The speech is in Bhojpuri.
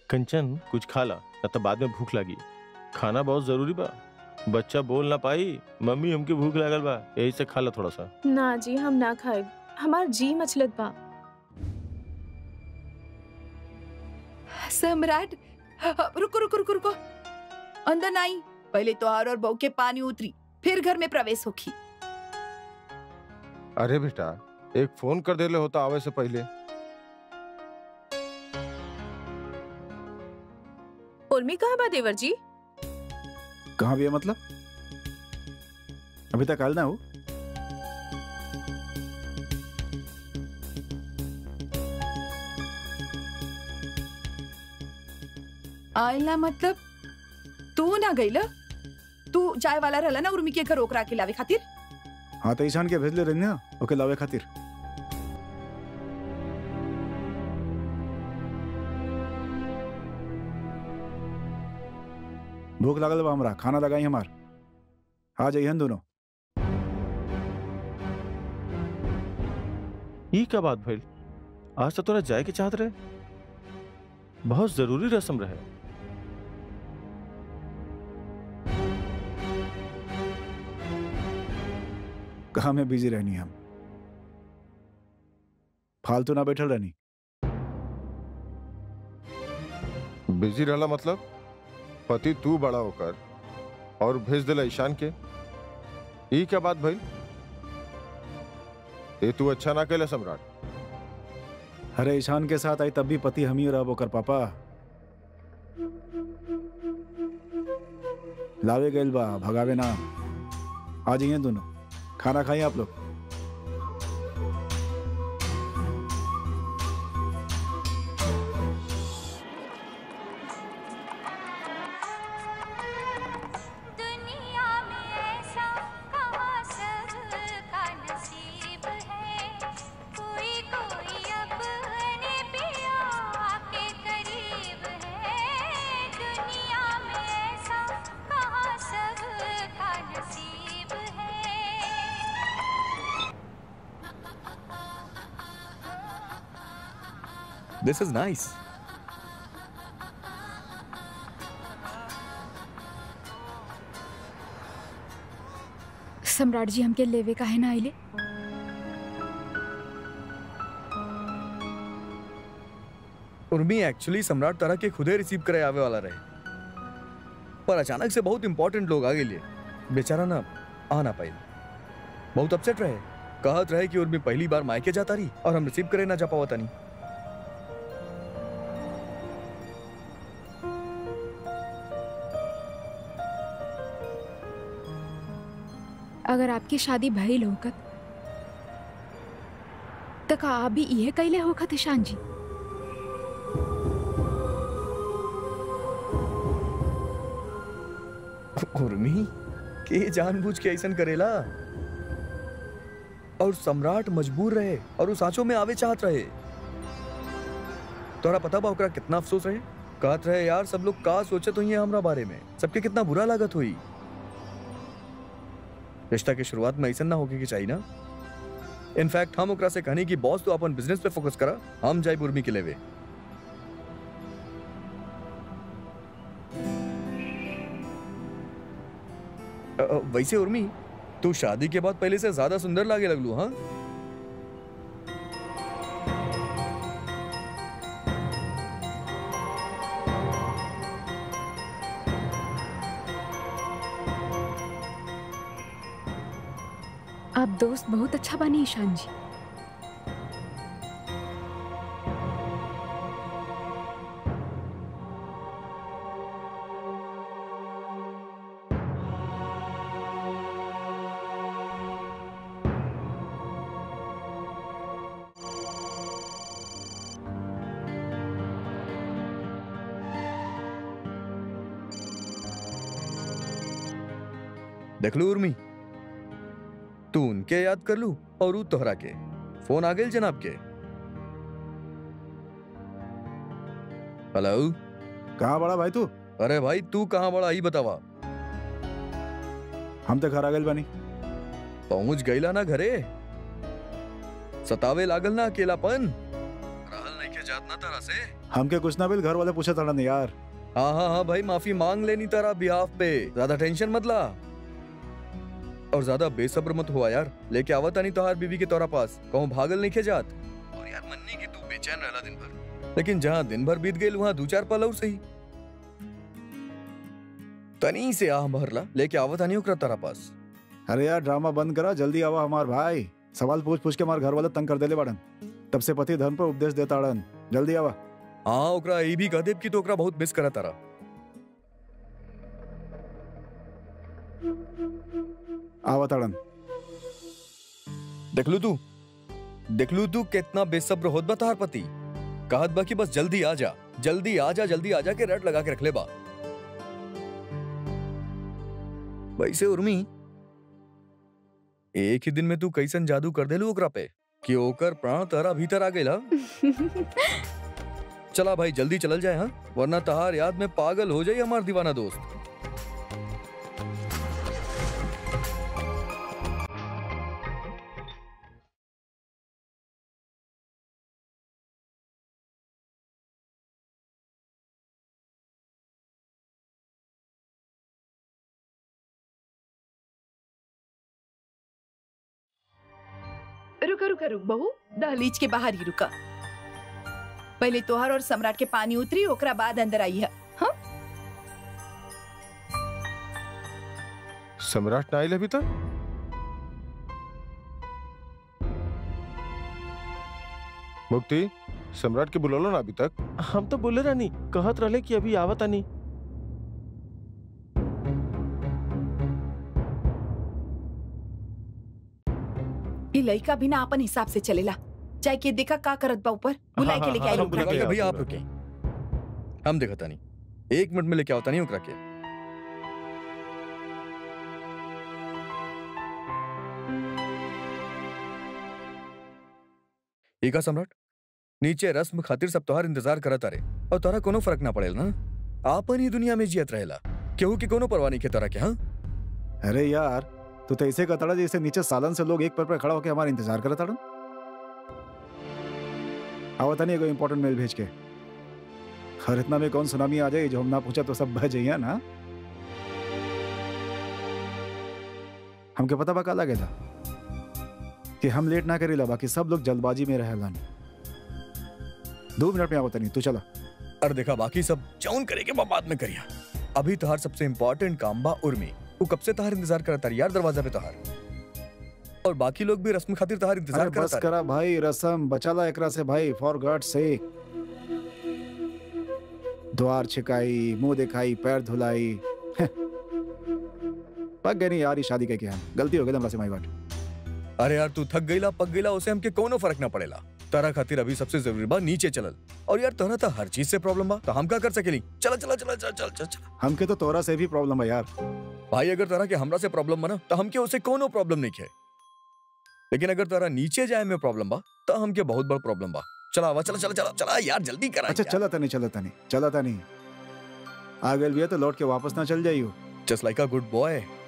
कंचन कुछ खा ला न तो बाद में भूख लगी खाना बहुत जरूरी बा बच्चा बोल ना पाई मम्मी हमके भूख लागल बा यही से खा ला थोड़ा सा ना जी हम ना खाए हमार जी मचलत बा सम्राट रुको रुको रुको रुको अंदर नहीं पहले तोहार और बहू के पानी उतरी फिर घर में प्रवेश होखी अरे बेटा एक फोन कर देले होता आवे से पहले उर्मी कहाँ बा देवर जी कहाँ भी है मतलब अभी तक आयल ना हो आयला मतलब तू ना गईला तू जाय वाला रहला ना उर्मी के घर ओकरा के लावे खातिर हाँ तो ईशान के भेजले रही ना ओके लावे खातिर भूख लागल बा हमरा खाना लगाई हमार आ जाइए दोनों ई का बात भइल आज तो तोरा जाए के चाहत रहे बहुत जरूरी रस्म रहे कहा में बिजी रहनी हम फालतू ना बैठल रहनी बिजी रहला मतलब पति तू बड़ा होकर और भेज देला ईशान के ई क्या बात भाई ये तू अच्छा ना कैला सम्राट अरे ईशान के साथ आई तब भी पति हम ही रह ओकर पापा लावे गइल बा भगावे ना आ जाइए दोनों खाना खाइए आप लोग दुनिया में ऐसा कहाँ सबका नसीब है कोई कोई अपने पिया के करीब है दुनिया में ऐसा कहाँ सबका नसीब है This is nice. सम्राट जी हमके लेवे का है ना आइले उर्मी एक्चुअली सम्राट तारा के खुदे रिसीव करे आवे वाला रहे पर अचानक से बहुत इंपॉर्टेंट लोग आ गए बेचारा ना आ ना पाई बहुत अपसेट रहे कहत रहे कि उर्मी पहली बार मायके जाता रही और हम रिसीव करे ना जा पावा तनी अगर आपकी शादी भइल होकत त का आप भी इहे कैले होखत ईशान जी उर्मी के जानबूझ के ऐसन करेला और सम्राट मजबूर रहे और उस साँचों में आवे चाहत रहे तोरा पता बा ओकरा कितना अफसोस रहे कहत रहे यार सब लोग का सोचत हुई हमरा बारे में सबके कितना बुरा लागत हुई रिश्ता के शुरुआत में ऐसा ना होके के चाहिए ना इनफैक्ट हम ओकरा से कहनी कि बॉस तो अपन बिजनेस पे फोकस करा हम जाए उर्मी के लेवे अ, अ, वैसे उर्मी तू शादी के बाद पहले से ज्यादा सुंदर लागे लगलू हाँ आप दोस्त बहुत अच्छा बनी ईशान जी देख लू उर्मी तू उनके याद कर लू और ऊ तोहरा के फोन आ गए जनाब के हेलो कहाँ बड़ा भाई तू अरे भाई तू कहाँ बड़ा ही बतावा हम तो घर आ गए बानी पहुंच गईला ना घरे सतावे लागल ना अकेलापन रहल नहीं के जात ना तारा से हमके कुछ ना बिल घर वाले पूछे तड़न यार हाँ हाँ हाँ भाई माफी मांग लेनी तारा बिहाफ पे ज्यादा टेंशन मत ला और ज्यादा बेसब्र मत हुआ यार लेके आवत नहीं तोहार बीबी के तोरा पास कहूँ भागल नहीं के जात और यार मन्नी की तू बेचैन रहला दिन भर लेकिन जहाँ दिन भर बीत गई वहाँ दो चार पल और सही तनी से आह भरला लेके आवत नहीं ओकरा तारा पास अरे यार ड्रामा बंद करा जल्दी आवा हमार भाई सवाल पूछ पूछ के हमार घर वाले तंग कर देले बाड़न तब से पति धर्म पर उपदेश देता अड़न जल्दी आवा हाँ ओकरा ये भी कह देब कि तो ओकरा बहुत मिस करा तारा आवा तड़न देखलू तू देखलू तू कितना बेसब्र होत बा तोहार पति कहत बा कि बस जल्दी आ जा जल्दी आ जा जल्दी आ जा के रट लगा के रख ले बा वैसे उर्मी एक ही दिन में तू कैसन जादू कर देलू ओकरा पे कि ओकर प्राण तारा भीतर आ गइल हा? चला भाई जल्दी चलल जाए हाँ वरना तहार याद में पागल हो जाई हमार दीवाना दोस्त रुका रुका रुक बहू दहलीज के बाहर ही रुका पहले तोहर और सम्राट के पानी उतरी ओकरा बाद अंदर आई है हाँ सम्राट ना आइल अभी तक मुक्ति सम्राट के बुलौलो ना अभी तक हम तो बोले रानी कहत रहले कि अभी आवत आनी ये लड़का भी ना अपन हिसाब से चलेला चाहे के देखा का करत बा ऊपर बुलाए के लेके आई हम ओकरा बुला के। के- भैया आप रुके हम देखता नहीं एक मिनट में लेके आवता नहीं ओकरा के एका सम्राट नीचे रस्म खातिर सब तोहार इंतजार करत अरे और तोरा कोनो फर्क ना पड़ेल ना आपन ही दुनिया में जियत रहेला केहू की कोनो परवाह नहीं के तोरा के हाँ अरे यार तू तो ऐसे कहता जैसे नीचे सालन से लोग एक पर पर खड़ा होकर हमारा इंतजार करता अड़न आवता नहीं कोई इंपॉर्टेंट मेल भेज के हर इतना में कौन सुनामी आ जाए जो हम ना पूछा तो सब बह जाइए ना हमके पता बा का लगेला कि हम लेट ना करेला बाकी सब लोग जल्दबाजी में रहेलन दो मिनट में आवता नहीं तू चला और देखा बाकी सब जौन करेगे वो बाद में करिया अभी तोहार सबसे इम्पोर्टेंट काम बा उर्मी वो कब से तोहार इंतजार करता रही यार दरवाजा पे तोहार और बाकी लोग भी रस्म खातिर तोहार इंतजार अरे बस करता करा भाई रसम बचाला एकरा से भाई फॉर गॉड से द्वार छिकाई मुंह दिखाई पैर धुलाई पक गई नहीं यार ये शादी के क्या गलती हो गई हमरा से माई बात अरे यार तू थक गईला पक गईला उसे हमके कोनो फर्क ना पड़ेला तारा खातिर अभी सबसे जरूरी बा नीचे चलल और यार तोरा तो हर चीज से प्रॉब्लम बा तो हम का कर सकेली चला चला चला चल चल चल चल हमके तो तोरा से भी प्रॉब्लम है यार भाई अगर तारा के हमरा से प्रॉब्लम बना तो हमके उसे कोनो प्रॉब्लम नहीं है लेकिन अगर तारा नीचे जाए में प्रॉब्लम बा तो हमके बहुत बड़ा प्रॉब्लम बा चला आवा चला चला चला चला यार जल्दी करा अच्छा चला था नहीं चला था नहीं चला था नहीं आ गए भी है तो लौट के वापस ना चल जाइयो just like a good boy